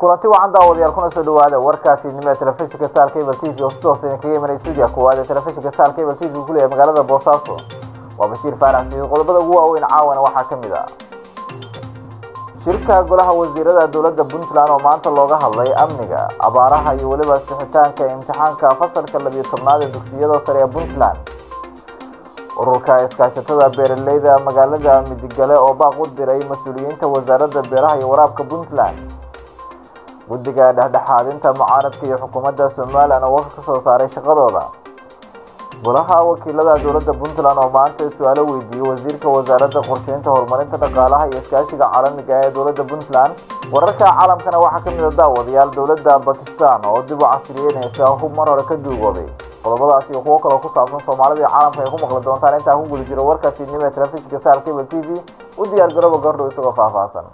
kulanti wacan daawadayaal kuna soo dhawaada warka fiidnimo ee telefishinka star cable t v oo si toos idinkaga imanay stuudiya koowaad ee telefishinka star cable t v kuleeyahay magaalada boosaaso waa bashiir faarax siid qodobada ugu waaweyn caawana waxaa ka mid ah shirka golaha wasiirada dowladda puntland oo maanta looga hadlay amniga abaaraha iyo weliba sixitaanka imtixaanka fasalka labiyo tobnaad ee dugsiyada sare ee puntland ururka iskaashatada beeraleyda magaalada midigale oo baaq u diray mas-uuliyiinta wasaaradda beeraha iyo waraabka puntland guddiga dhexdhexaadinta mucaaradka iyo xukuumadda somalilan oo waka ka soo saaray shaqadooda golaha wakiilada dowladda puntland oo maanta su-aalo weydiiyey wasiirka wasaaradda qorsheynta horumarinta dhaqaalaha iyo iskaashiga caalamiga ee dowladda puntland wararka caalamkana waxaa ka mid a daawadayaal dowladda bakistan oo dib u casriyeynaysa hub mar hore ka duugoobay qodobadaas iyo kuwo kaloo ku saabsan soomaalida iyo caalamka ay ku maqli doontaan intaa ku guda jiro warka fiidnimo ee telefishinka sar cable t v u diyaar garooba gordhow isagoo faahfaahsan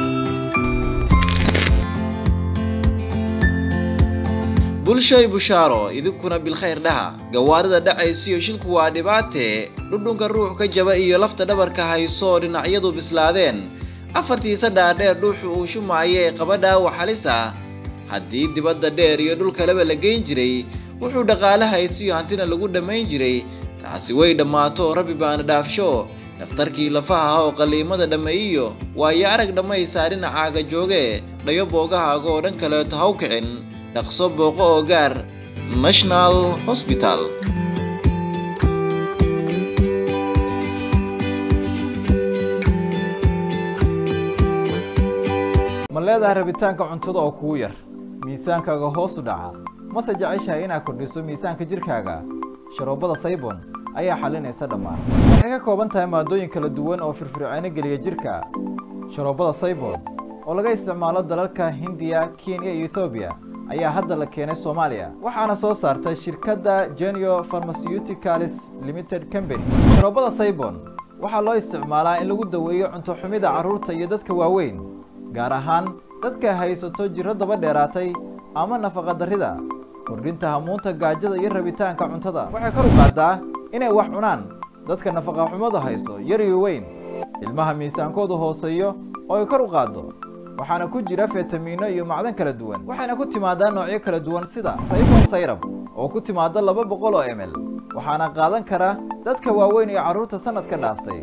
bulshay bushaaro idinkuna bilkhayr dhaha gawaarida dhacaysiyo shilku waa dhibaatee dhudhunka ruux ka jaba iyo lafta dhabarka hayso dhinacyadu bislaadeen afartiisa dhaadheer dhuuxu uu shumaayo ee qaba dhaawac halis ah haddii dibadda dheer iyo dhulkaleba la geyn jiray wuxuu dhaqaale haysiyo hantina lagu dhammayn jiray taasi way dhammaato rabbi baana dhaafsho dhakhtarkii lafaha ah oo qalliimada dhammeeyiyo waayo arag dhammaysaa dhinacaaga jooge dhayo boogahaaga oo dhan kaleeto haw kicin dhaqso booqo oo gaar national hosbital ma leedahay rabitaanka cuntada oo kugu yar miisaankaaga hoos u dhaca mase jeceshahay inaad kordhiso miisaanka jidhkaaga sharoobada saybon ayaa xalinaysa dhammaan waxay ka kooban tahay maadooyin kala duwan oo firfircooni geliya jidhka sharoobada saybon oo laga isticmaalo dalalka hindiya kenya iyo ethoobiya ayaa hadda la keenay soomaaliya waxaana soo saartay shirkadda genio pharmaceuticals limited company sharoobada saybon waxaa loo isticmaalaa in lagu daweeyo cunto xumida carruurta iyo dadka waaweyn gaar ahaan dadka haysato jirro daba dheeraatay ama nafaqa darrida kordhinta hamuunta gaajada iyo rabitaanka cuntada waxay kor u qaaddaa inay wax cunaan dadka nafaqa xumadu hayso yar iyo weyn ilmaha miisaankoodu hooseeyo oo ay kor u qaaddo waxaana ku jira fitamiino iyo macdan kala duwan waxayna ku timaadaa noocyo kala duwan sida saybon sayrab oo ku timaada laba boqol oo ml waxaana qaadan kara dadka waaweyn iyo carruurta sanadka dhaaftay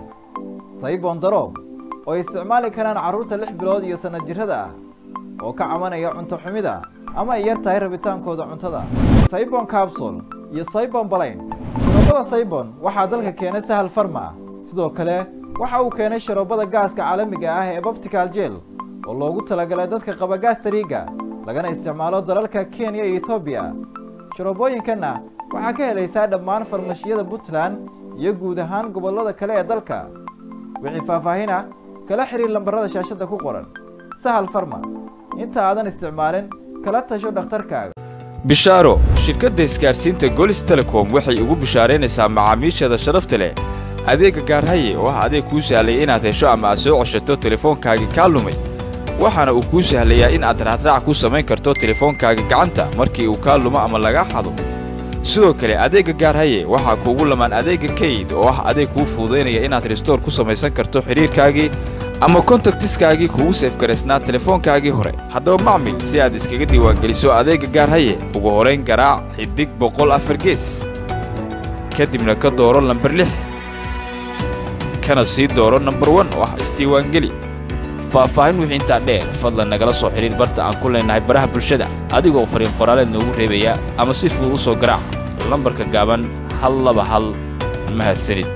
saybon daroob oo ay isticmaali karaan carruurta lix bilood iyo sanad jirrada ah oo ka cabanaya cunto xumida ama ay yar tahay rabitaankooda cuntada saybon capsul iyo saybon balayn sharoobada saybon waxaa dalka keenay sahal farma sidoo kale waxa uu keenay sharoobada gaaska caalamiga ah ee babtical jel oo loogu talagalay dadka qaba gaastariiga lagana isticmaalo dalalka kenya iyo ethoobiya sharoobooyinkanna waxaa ka helaysaa dhammaan farmashiyada puntland iyo guud ahaan gobollada kale ee dalka wixii faahfaahin ah kala xiriir lambarada shaashadda ku qoran sahal farma inta aadan isticmaalin kala tasho dhakhtarkaaga bishaaro shirkadda isgaadhsiinta golis telecom waxay ugu bishaaraynaysaa macaamiisheeda sharafta leh adeegga gaarhaye oo ah adeeg kuu sahlaya inaad hesho ama aad soo ceshato telefoonkaagii kaa lumay waxaana uu kuu sahlayaa in aad raacraac ku samayn karto telefoonkaaga gacanta markii uu kaa lumo ama lagaa xado sidoo kale adeegga gaarhaye waxaa kuugu lamaan adeegga kayd oo ah adeeg kuu fududaynaya inaad restoor ku samaysan karto xidhiirkaagii ama kontaktiskaagii kugu seefgaraysnaa telefoonkaagii hore haddaba macmil si aad iskaga diiwaangeliso adeegga gaarhaye ugu horayn garaac xidig boqol afar gees kadibna ka dooro lambar lix kana sii dooro nambar wan oo ah isdiiwaangeli faahfaahin wixii intaa dheer fadlan nagala soo xidhiir barta aan ku leenahay baraha bulshada adigoo fariin qoraaleed noogu reebaya ama si fudud u soo garaac lambarka gaaban hal laba hal mahadsanid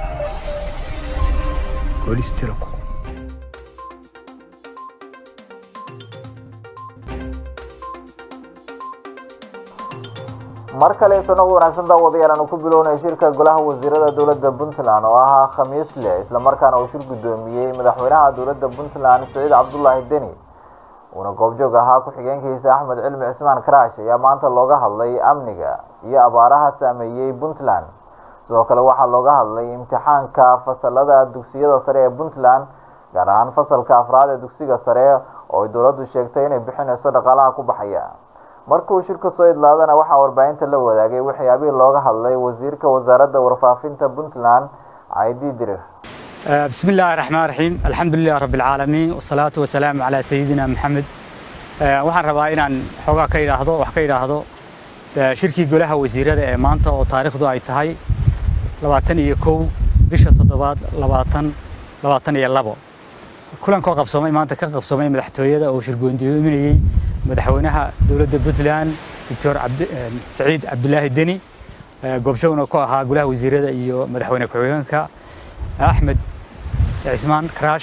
mar kale sanad wanaagsan daawadayaal aanu ku bilownay shirka golaha wasiirada dowladda puntland oo ahaa khamiis leh islamarkaana uu shir guddoomiyey madaxweynaha dowladda puntland saciid cabdulaahi deni uuna goobjoog ahaa ku-xigeenkiisa axmed cilmi cismaan karaash ayaa maanta looga hadlay amniga iyo abaaraha saameeyey puntland sidoo kale waxaa looga hadlay imtixaanka fasalada dugsiyada sare ee puntland gaar ahaan fasalka afraad ee dugsiga sare oo ay dowladdu sheegtay inay bixinayso dhaqaalaha ku baxaya markuu shirku soo idlaadana waxaa warbaahinta la wadaagay waxyaabihii looga hadlay wasiirka wasaaradda warfaafinta puntland caydi dirir بسم الله الرحمن الرحيم الحمد لله رب العالمين والصلاة والسلام على سيدنا محمد waxaan rabaa inaan xoogaa ka idhaahdo wax ka idhaahdo shirkii golaha wasiirada ee maanta oo taariikhdu ay tahay labaatan iyo kow bisha toddobaad labaatan labaatan iyo labo kulankoo qabsoomay maanta ka qabsoomay madaxtooyada oo shirgoondoominayey madaxweynaha dowladda puntland doctor saciid cabdulaahi deni goobjoogna ku ahaa golaha wasiirada iyo madaxweyne ku-xigeenka axmed cismaan karaash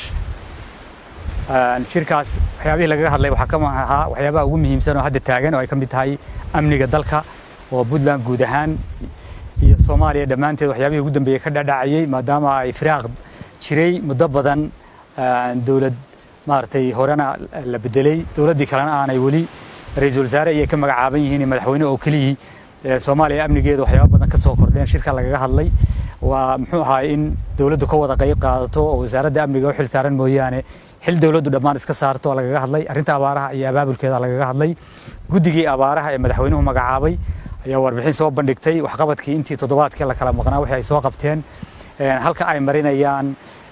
shirkaas waxyaabihii lagaga hadlay waxaa ka ahaa waxyaabaha ugu muhiimsan oo hadda taagan oo ay ka mid tahay amniga dalka oo puntland guud ahaan iyo soomaaliya dhammaanteed waxyaabihii ugu dambeeyey ka dhadhacayay maadaama ay firaaq jiray muddo badan dowlad maaragtay horena la bedelay dowladdii kalena aanay weli ra-iisul wasaare ayay ka magacaaban yihiin madaxweyne oo keliyii soomaaliya amnigeeda waxyaaba badan ka soo kordheen shirka lagaga hadlay waa muxuu ahaa in dowladdu ka wada qayb qaadato oo wasaaradda amniga u xil saaran mooyaane xil dowladdu dhammaan iska saarto lagaga hadlay arrinta abaaraha iyo abaabulkeeda lagaga hadlay guddigii abaaraha ee madaxweynuhu magacaabay ayaa warbixin soo bandhigtay waxqabadkii intii toddobaadkii la kala maqnaa wixii ay soo qabteen halka ay marinayaan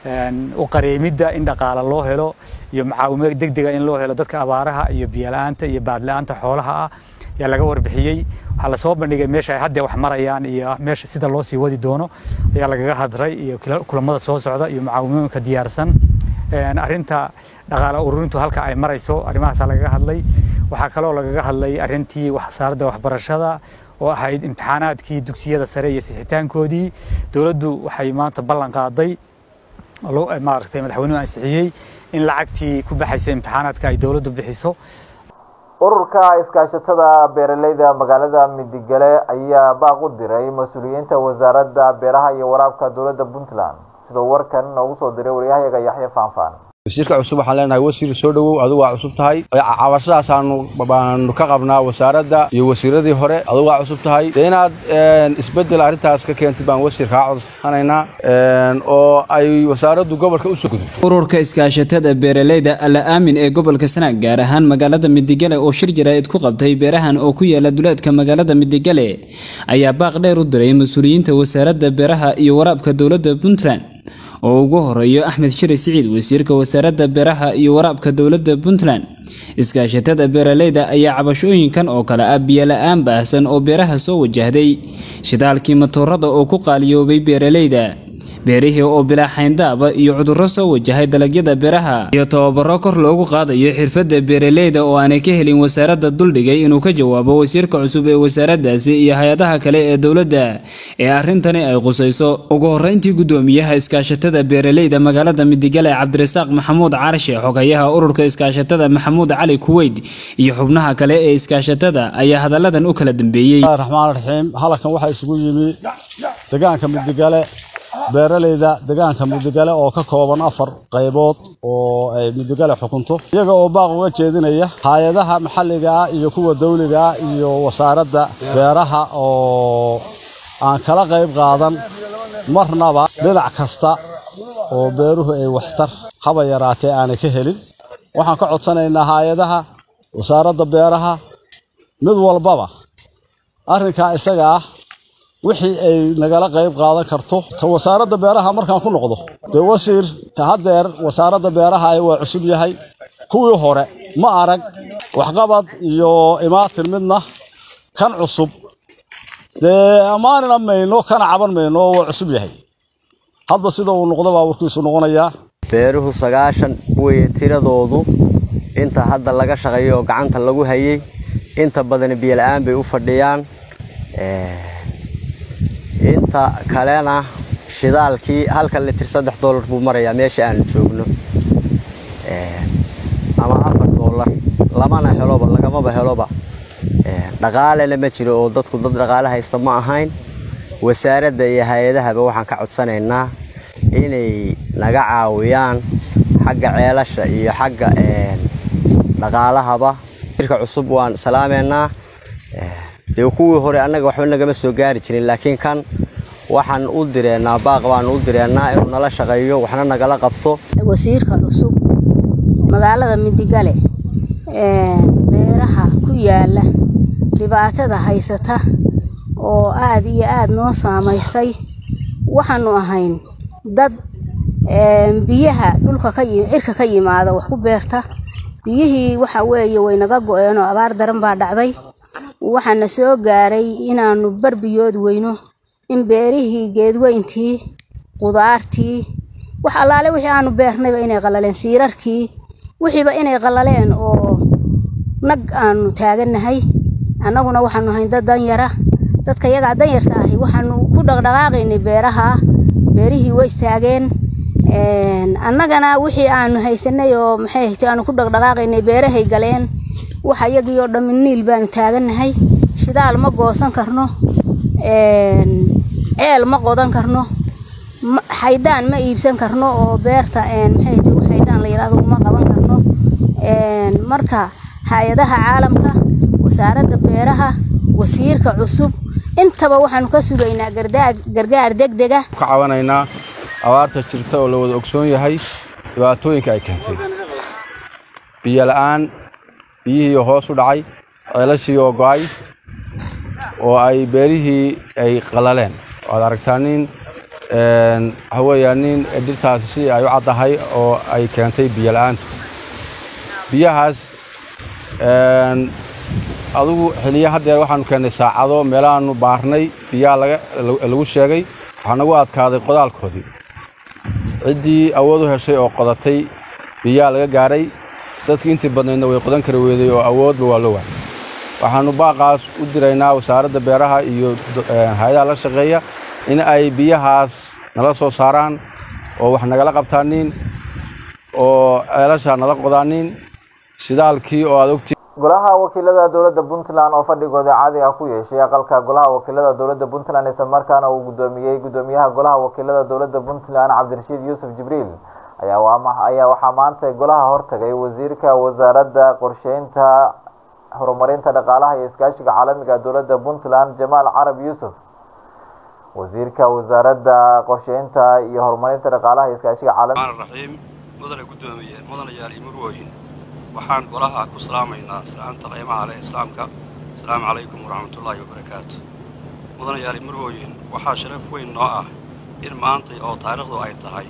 u qareemidda in dhaqaale loo helo iyo mucaawimo degdega in loo helo dadka abaaraha iyo biyola'aanta iyo baadla'aanta xoolaha ah ayaa laga warbixiyey waxaa lasoo bandhigay meesha ay hadda wax marayaan iyo meesha sida loo sii wadi doono ayaa lagaga hadray iyo kulamada soo socda iyo mucaawimooyinka diyaarsan arrinta dhaqaale ururintu halka ay marayso arrimahaasaa lagaga hadlay waxaa kaloo lagaga hadlay arrintii wasaaradda waxbarashada oo ahayd imtixaanaadkii dugsiyada sare iyo sixitaankoodii dowladdu waxay maanta ballan qaaday maaragtay madaxweynuhu ansixiyey in lacagtii ku baxaysa imtixaanaadka ay dowladdu bixiso ururka iskaashatada beeraleyda magaalada midigale ayaa baaq u diray mas-uuliyiinta wasaaradda beeraha iyo waraabka dowladda puntland sidoo warkan noogu soo diray waryahayaga yaxya faanfaan wasiirka cusub waxaan leenahay wasiir soo dhowow adigu waa cusub tahay cabashadaasaanu baanu ka qabnaa wasaaradda iyo wasiiradii hore adigu waa cusub tahay dee inaad isbeddel arrintaas ka keentid baan wasiir kaa codsanaynaa oo ay wasaaraddu gobolka usoo gudub ururka iskaashatada beeraleyda alla aamin ee gobolka sanaag gaar ahaan magaalada midigale oo shir jaraa'id ku qabtay beerahan oo ku yaala duleedka magaalada midigale ayaa baaq dheer u diray mas-uuliyiinta wasaaradda beeraha iyo waraabka dowladda puntland oo ugu horeeyo axmed shiri siciid wasiirka wasaaradda beeraha iyo waraabka dowladda puntland iskaashatada beeraleyda ayaa cabashooyinkan oo kale ah biyola-aan baahsan oo beeraha soo wajahday shidaalkii matoorada oo ku qaaliyoobay beeraleyda beerihii oo bilaa xayndaaba iyo cudurro soo wajahay dalagyada beeraha iyo tababaro kor loogu qaadayo xirfadda beeraleyda oo aanay ka helin wasaaradda duldhigay inuu ka jawaabo wasiirka cusub ee wasaaraddaasi iyo hay-adaha kale ee dowladda ee arrintani ay qusayso ugu horreyntii guddoomiyaha iskaashatada beeraleyda magaalada midigale cabdirasaaq maxamuud carshe xogayaha ururka iskaashatada maxamuud cali kuweyd iyo xubnaha kale ee iskaashatada ayaa hadalladan u kala dambeeyey raxmaan raxiim halkan waxaa isugu yimi deegaanka midigale beeraleyda deegaanka midigale oo ka kooban afar qaybood oo ay midigale xukunto iyaga oo baaq uga jeedinaya hay-adaha maxalliga ah iyo kuwa dawliga ah iyo wasaaradda beeraha oo aan kala qayb qaadan marnaba dhinac kasta oo beeruhu ay waxtar haba yaraatee aanay ka helin waxaan ka codsanaynaa hay-adaha wasaaradda beeraha mid walbaba arrinkaa isaga ah wixii ay nagala qayb qaadan karto ta wasaaradda beeraha markaan ku noqdo dee wasiir ka haddeer wasaaradda beeraha waa cusub yahay kuwii hore ma arag waxqabad iyo imaatin midna kan cusub dee ammaanina mayno kana caban mayno waa cusub yahay hadba sida uu noqdo baa warkiisu noqonayaa beeruhu sagaashan weye tiradoodu inta hadda laga shaqeeyo oo gacanta lagu hayay inta badan biyola-aan bay u fadhiyaan inta kalena shidaalkii halka litir saddex doolar buu marayaa meesha aanu joogno ama afar doolar lamana heloba lagamaba heloba dhaqaalena ma jiro oo dadku dad dhaqaale haysta ma ahayn wasaaradda iyo hay-adahaba waxaan ka codsanaynaa inay naga caawiyaan xagga ceelasha iyo xagga dhaqaalahaba irka cusub waan salaameynaa dee kuwii hore annaga waxba nagama soo gaari jirin laakiin kan waxaan u direennaa baaq baan u direennaa inuu nala shaqeeyo waxna nagala qabto wasiirka cusub magaalada midigale beeraha ku yaala dhibaatada haysata oo aad iyo aad noo saamaysay waxaanu ahayn dad biyaha dhulka ka cirka ka yimaada wax ku beerta biyihii waxa weeye way naga go-een oo abaar daran baa dhacday waxaana soo gaaray inaanu barbiyood weyno in beerihii geedweyntii qudaartii wax allaale wixii aanu beernayba inay qalaleen siirarkii wixiiba inay qalaleen oo nag aanu taagannahay annaguna waxaanu hayn dad danyara dadka yagaa danyarta ahi waxaanu ku dhaqdhaqaaqaynay beeraha beerihii way istaageen annagana wixii aanu haysanay oo maxay ahaytay aanu ku dhaqdhaqaaqaynay beerahay galeen waxa iyagii oo dhammi niil baanu taagannahay shidaal ma goosan karno ceel ma qodan karno xaydaan ma iibsan karno oo beerta maxay ahaytay xaydaan la yidhaahdo uma qaban karno marka hay-adaha caalamka wasaaradda beeraha wasiirka cusub intaba waxaanu ka sugaynaa gargaar degdega ka cabanaynaa abaarta jirta oo la wada ogsoon yahay dhibaatooyinka ay keentay biyo la'aan biyihii hoos u dhacay ceelashii oo go'ay oo ay beerihii ay qalaleen waad aragtaa nin waxa weeyaa nin dhirtaasi sidii ay u caddahay oo ay keentay biyo la'aantu biyahaas adigu xiliya haddeer waxaanu keennay saacado meelahaanu baarnay biyaha lagu sheegay waxaa nagu adkaaday qodaalkoodii ciddii awood u heshay oo qodatay biyaha laga gaaray dadkii intii badnaydna way qodan kari weeday oo awoodba waa la waayay waxaannu baaqaas u diraynaa wasaaradda beeraha iyo hay-adaha la shaqeeya in ay biyahaas nala soo saaraan oo wax nagala qabtaanin oo ceelasha nala qodaanin shidaalkii oo aad ogtii golaha wakiilada dowladda puntland oo fadhigooda caadiga ku yeeshay aqalka golaha wakiilada dowladda puntland isla markaana uu gudoomiyey gudoomiyaha golaha wakiilada dowladda puntland cabdirashiid yuusuf jibriil ayaa waxaa maanta golaha hortagay wasiirka wasaaradda qorsheynta horumarinta dhaqaalaha iyo iskaashiga caalamiga dowladda puntland jamaal carab yuusuf wasiirka wasaaradda qorsheynta iyo horumarinta dhaqaalaha iyo iskaashiga caalamiga raxiim mudane gudoomiye mudane yaali murwooyin waxaan golaha ku salaamaynaa salaanta qiimaha leh islaamka asalaamu calaykum waraxmatullaahi wabarakaatu mudane yaali murwooyin waxaa sharaf weyn noo ah in maantay oo taariikhdu ay tahay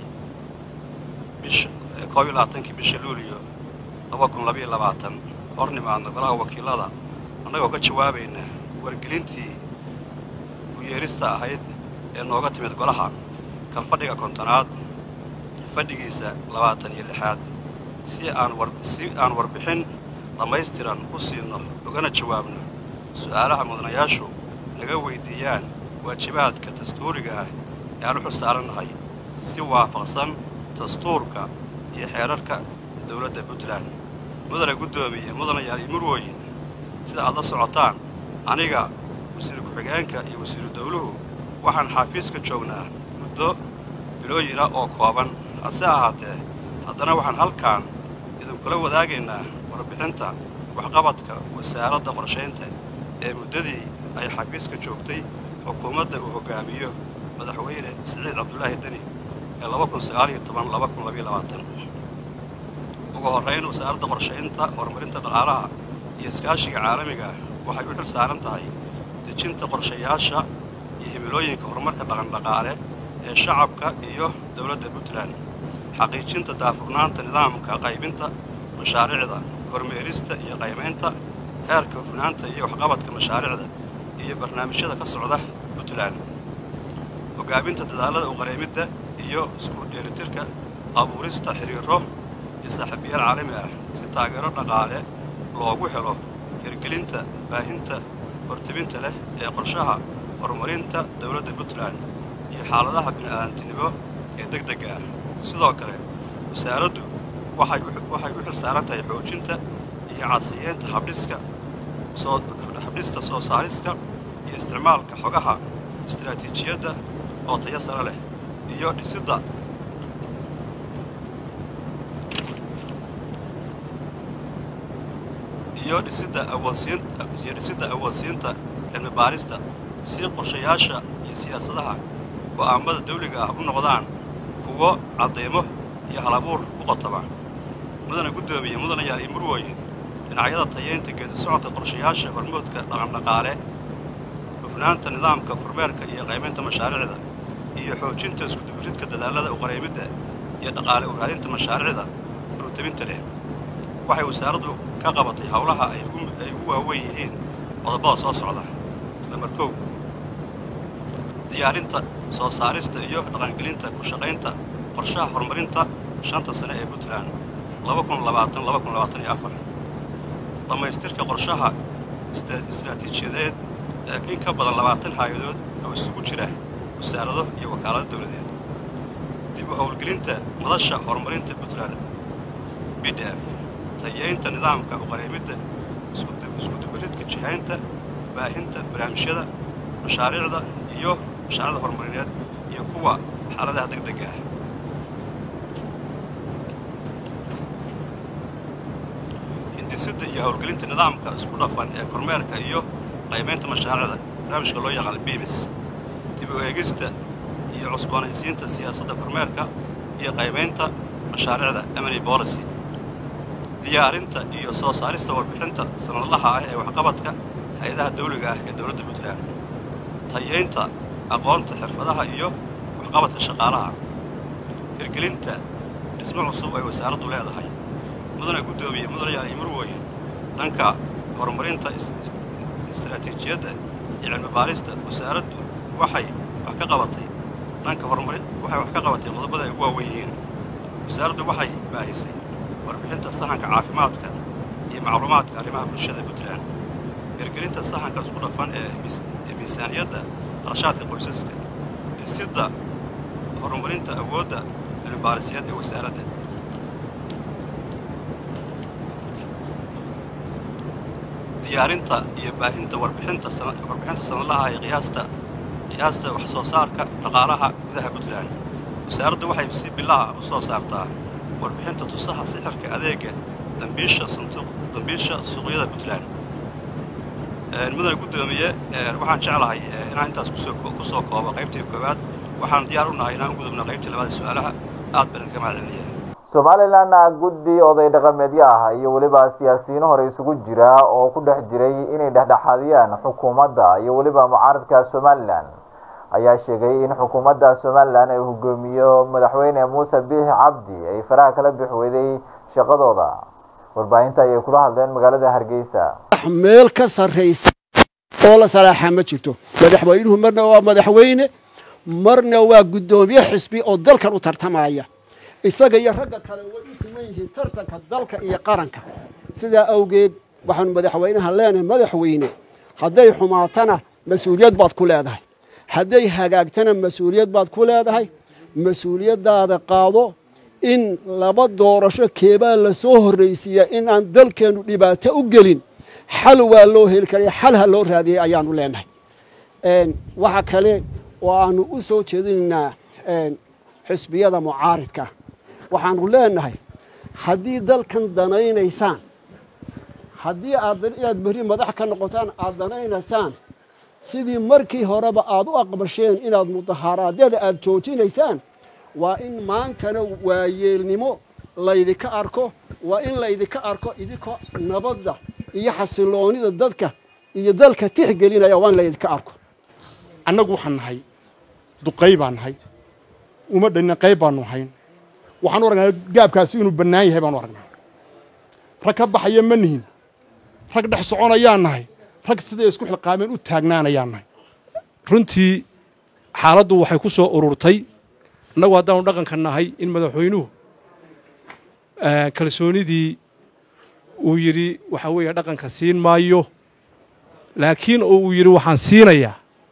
bisha koob iyo labaatankii bisha luuliyo laba kun labayo labaatan hor nimaadna golaha wakiilada annagoo ka jawaabayna wargelintii u yeerista ahayd ee nooga timid golaha kalfadhiga kontonaad fadhigiisa labaatan iyo lixaad si aan war si aan warbixin dhammaystiran u siinno ugana jawaabno su'aalaha mudanayaashu naga weydiiyaan waajibaadka dastuuriga ah ee aan u xustaarannahay si waafaqsan dastuurka iyo xeerarka dowladda puntland mudane guddoomiye mudanayaal iyo murwooyin sida aad la socotaan aniga wasiir ku-xigeenka iyo wasiiru dawluhu waxaan xaafiiska joognaa muddo bilooyina oo kooban hase ahaatee haddana waxaan halkaan idinkula wadaagaynaa warbixinta waxqabadka wasaaradda qorshaynta ee muddadii ay xafiiska joogtay xukuumadda uu hoggaamiyo madaxweyne siciid cabdulaahi deni ee ugu horrayn wasaaradda qorshaynta horumarinta dhaqaalaha iyo iskaashiga caalamiga waxay u xil saaran tahay dejinta qorshayaasha iyo himilooyinka horumarka dhaqandhaqaale ee shacabka iyo dowladda puntland xaqiijinta daafurnaanta nidaamka qaybinta mashaariicda kormeerista iyo qaymaynta heerka hufnaanta iyo waxqabadka mashaariicda iyo barnaamijyada ka socda puntland hoggaaminta dadaallada uqareemidda iyo isku dheelitirka abuurista xiriiro iyo saaxiibayaal caalami ah si taageero dhaqaale loogu helo hirgelinta baahinta hortebinta leh ee qorshaha horumarinta dowladda puntland iyo xaaladaha bini'aadantinimo ee degdega ah sidoo kale wasaaraddu waxay u xil saaran tahay xoojinta iyo cadsiyeenta habdhiska habdhista soo saariska iyo isticmaalka xogaha istaraatiijiyadda oo tayo sare leh iyo dhisidda iyo dhisidda awoodsiin iyo dhisidda awoodsiinta cilmi baarista si qorshayaasha iyo siyaasadaha go'aammada dawliga ah u noqdaan kuwo cadaymo iyo halabuur u qotoma mudana guddoomiye mudanayaal iyo murwooyin dhinacyada tayeynta geedi socodka qorshayaasha hormoodka dhaqandhaqaale hufnaanta nidaamka kormeerka iyo qaymaynta mashaariicda iyo xoojinta iskudubiridka dadaallada uqareymidda iyo dhaqaale uraadinta mashaariicda furutebinta leh waxay wasaaraddu ka qabatay howlaha ay ugu ay ugu waaweyn yihiin qodobada soo socda lambar kow diyaarinta soo saarista iyo dhaqangelinta ku shaqaynta qorshaha horumarinta shanta sane ee puntland dhammaystirka qorshaha istiraatiijiyadeed ee in ka badan labaatan hay-adood oo isugu jira wasaarado iyo wakaalado dawladeed dib u howlgelinta madasha horumarinta puntland b d f tayeynta nidaamka uqareemidda iskudubaridka jihaynta baahinta barnaamijyada mashaariicda iyo mashaariicda horumarineed iyo kuwa xaaladaha degdega ah hindisada iyo howlgelinta nidaamka isku dhafan ee kormeerka iyo qaymaynta mashaariicda barnaamijka loo yaqaan bimis dib u eegista iyo cusboonaysiinta siyaasadda kormeerka iyo qaymaynta mashaariicda emily policy diyaarinta iyo soo saarista warbixinta sanadlaha ah ee waxqabadka hay-adaha dawliga ah ee dowladda puntland tayeynta aqoonta xirfadaha iyo waxqabadka shaqaalaha hirgelinta dhismo cusub ay wasaaraddu leedahay mudana guddoomiye mudanayaal iyo marwooyin dhanka horumarinta istaraatiijiyadda iyo cilmi baarista wasaaraddu waxay wax ka qabatay dhanka horumarin waxay wax ka qabatay qodobada ay ugu waaweyn yihiin wasaaraddu waxay baahisay warbixinta sahanka caafimaadka iyo macluumaadka arrimaha bulshada puntland hirgelinta sahanka isku dhafan ee miisaaniyadda qarashaadka qoysaska dhisidda horumarinta awoodda cilmibaarisyeed ee wasaaradda diyaarinta iyo baahinta warbixinta warbixinta sanadlaha ee qiyaasta qiyaasta wax soo saarka dhaqaalaha gudaha puntland wasaaraddu waxay si bilaha u soo saartaa warbixinta tusaha sixirka adeega dambiisha sanduuq dambiisha suuqyada puntland mudane guddoomiye waxaan jeclahay inaan intaas kusoo ku soo koobo qaybtii koowaad waxaan diyaar u nahay inaan u gudubno qaybtii labaada su-aalaha aad baan idinka mahad celinayaa somalilanna guddi oday dhaqameedyo ah iyo weliba siyaasiyiino hore isugu jira oo ku dhex jiray inay dhexdhexaadiyaan xukuumadda iyo weliba mucaaradka somalilan ayaa sheegay in xukuumadda somalilan ay hoggoomiyo madaxweyne muuse biixi cabdi ay faraha kala bix weyday shaqadooda warbaahinta ayay kula hadleen magaalada hargeysa meel ka sarraysa oo la salaaxa ma jirto madaxweynuhu marna waa madaxweyne marna waa guddoomiye xisbi oo dalkan u tartamaya isaga iyo ragga kale way u siman yihiin tartanka dalka iyo qaranka sidaa awgeed waxaanu madaxweynaha leenahay madaxweyne hadday xumaatana mas-uuliyad baad ku leedahay hadday hagaagtana mas-uuliyad baad ku leedahay mas-uuliyaddaada qaado in laba doorasho keebaa la soo horraysiiya in aan dalkeennu dhibaato u gelin xal waa loo heli karaya xal ha loo raadiyey ayaanu leenahay waxa kale oo aanu u soo jeedinaynaa xisbiyada mucaaridka waxaanu leenahay haddii dalkan danaynaysaan haddii aad inaad berri madax ka noqotaan aad danaynaysaan sidii markii horeba aad u aqbasheen inaad mudaharaadyada aad joojinaysaan waa in maantana waayeelnimo laydinka arko waa in laydinka arko idinkoo nabadda iyo xasiloonida dadka iyo dalka tixgelinaya waa in laydinka arko annagu waxaan nahay duqay baan nahay uma dhanina qayb baanu hayn waxaan u aragnaa gaabkaasi inuu bannaan yahay baanu aragnaa rag ka baxaya ma nihin rag dhex soconayaan nahay rag siday isku xilqaameen u taagnaanayaan nahay runtii xaaladdu waxay ku soo ururtay annagu haddaanu dhaqanka nahay in madaxweynuhu kalsoonidii uu yidhi waxa weeye dhaqanka siin maayo laakiin oo uu yidhi waxaan siinayaa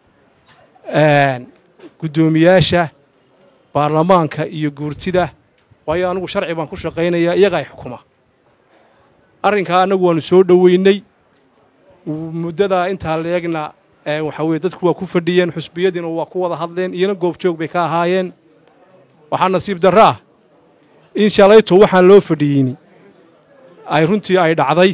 guddoomiyaasha baarlamaanka iyo guurtida waayo anigu sharci baan ku shaqaynayaa iyagaa ay xukuma arrinkaa annagu waannu soo dhoweynay muddadaa intaa leegna waxaa weye dadku waa ku fadhiyeen xusbiyadiina waa ku wada hadleen iyana goobjoog bay ka ahaayeen waxaa nasiib darro ah in shalayto waxaan loo fadhiyeyni ay runtii ay dhacday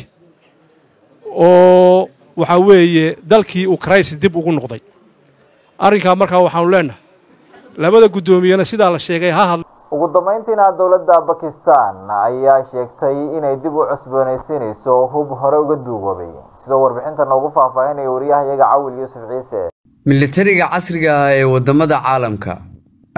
oo waxaa weeye dalkii uu crisis dib ugu noqday arrinkaa markaa waxaanu leennahay labada guddoomiyena sidaa la sheegay ha hadla ugu dambayntiina dowladda bakistan ayaa sheegtay inay dib u cusboonaysiinayso hub hore uga duugoobay sidoo warbixinta noogu faahfaahinaya wariyahayaga cawil yuusuf ciise militariga casriga ah ee waddamada caalamka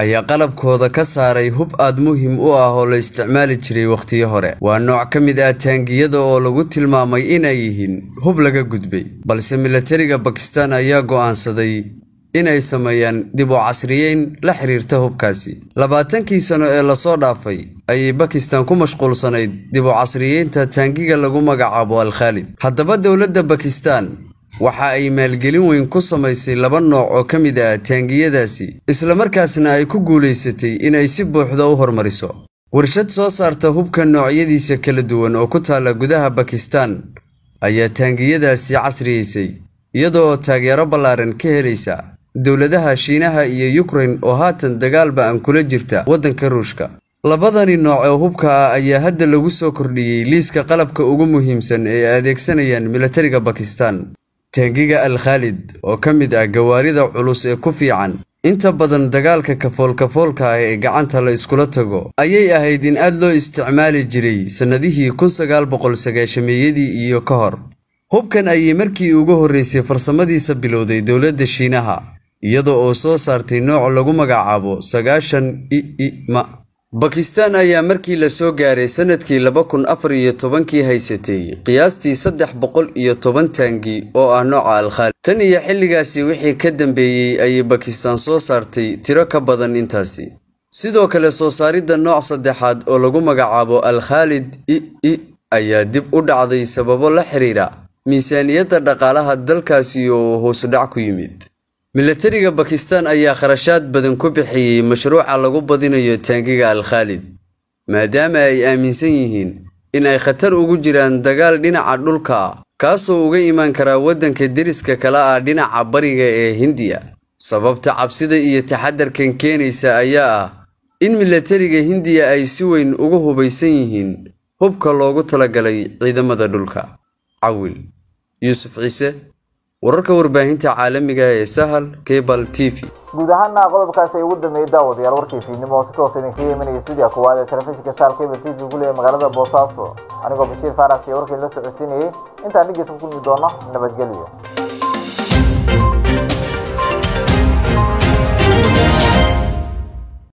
ayaa qalabkooda ka saaray hub aad muhiim u ah oo la isticmaali jiray wakhtiyo hore waa nooc ka mid ah taangiyada oo lagu tilmaamay inay yihiin hub laga gudbay balse milatariga bakistan ayaa go'aansaday inay sameeyaan dib u casriyeyn la xiriirta hubkaasi labaatankii sano ee lasoo dhaafay ayay bakistan ku mashquulsanayd dib u casriyeynta taangiga lagu magacaabo al-khaalid haddaba dowladda bakistan waxa ay maalgelin weyn ku samaysay laba nooc oo ka mid ah taangiyadaasi islamarkaasna ay ku guulaysatay inay si buuxda u hormariso warshad soo saarta hubka noocyadiisa kala duwan oo ku taalla gudaha bakistan ayaa taangiyadaasi casriyeysay iyada oo taageero ballaaran ka helaysa dowladaha shiinaha iyo yukrain oo haatan dagaalba aan kula jirta waddanka ruushka labadani nooc oo hubka ah ayaa hadda lagu soo kordhiyey liiska qalabka ugu muhiimsan ee ay adeegsanayaan milatariga bakistan taangiga al khaalid oo ka mid ah gawaarida culus ee ku fiican inta badan dagaalka kafoolkafoolka ah ee gacanta la iskula tago ayay ahayd in aad loo isticmaali jiray sannadihii kun sagaal boqol sagaashameeyadii iyo ka hor hubkan ayay markii ugu horreysay farsamadiisa bilowday dowladda shiinaha iyada oo soo saartay nooc lagu magacaabo sagaashan i i ma bakistan ayaa markii la soo gaaray sannadkii laba kun afar iyo tobankii haysatay qiyaastii saddex boqol iyo toban taangi oo ah nooca alkhaalid tan iyo xilligaasi wixii ka dambeeyey ayay bakistan soo saartay tiro ka badan intaasi sidoo kale soo saaridda nooc saddexaad oo lagu magacaabo al-khaalid i i ayaa dib u dhacday sababo la xiriira miisaaniyadda dhaqaalaha dalkaasi oo hoosudhac ku yimid milatariga bakistan ayaa kharashaad badan ku bixiyey mashruuca lagu badinayo taangiga al-khaalid maadaama ay aaminsan yihiin in ay khatar ugu jiraan dagaal dhinaca dhulka ah kaasoo uga imaan karaa waddanka deriska kale ah dhinaca bariga ee hindiya sababta cabsida iyo taxadarkan keenaysa ayaa ah in milatariga hindiya ay si weyn ugu hubaysan yihiin hubka loogu talagalay ciidamada dhulka cawil yuusuf ciise wararka warbaahinta caalamiga ee sahal cable t v guud ahaana qodobkaasi ay ugu dambeeyey daawadayaal warkii fiidnimo oo si toos idinkaga imanaya stuudiga koowaad ee telefishinka saal cable t v guleeya magaalada boosaaso anigoo bashiir faarax iyo warkii la socodsiinayay intaan dhegeysa ku kulmi doono nabadgelyo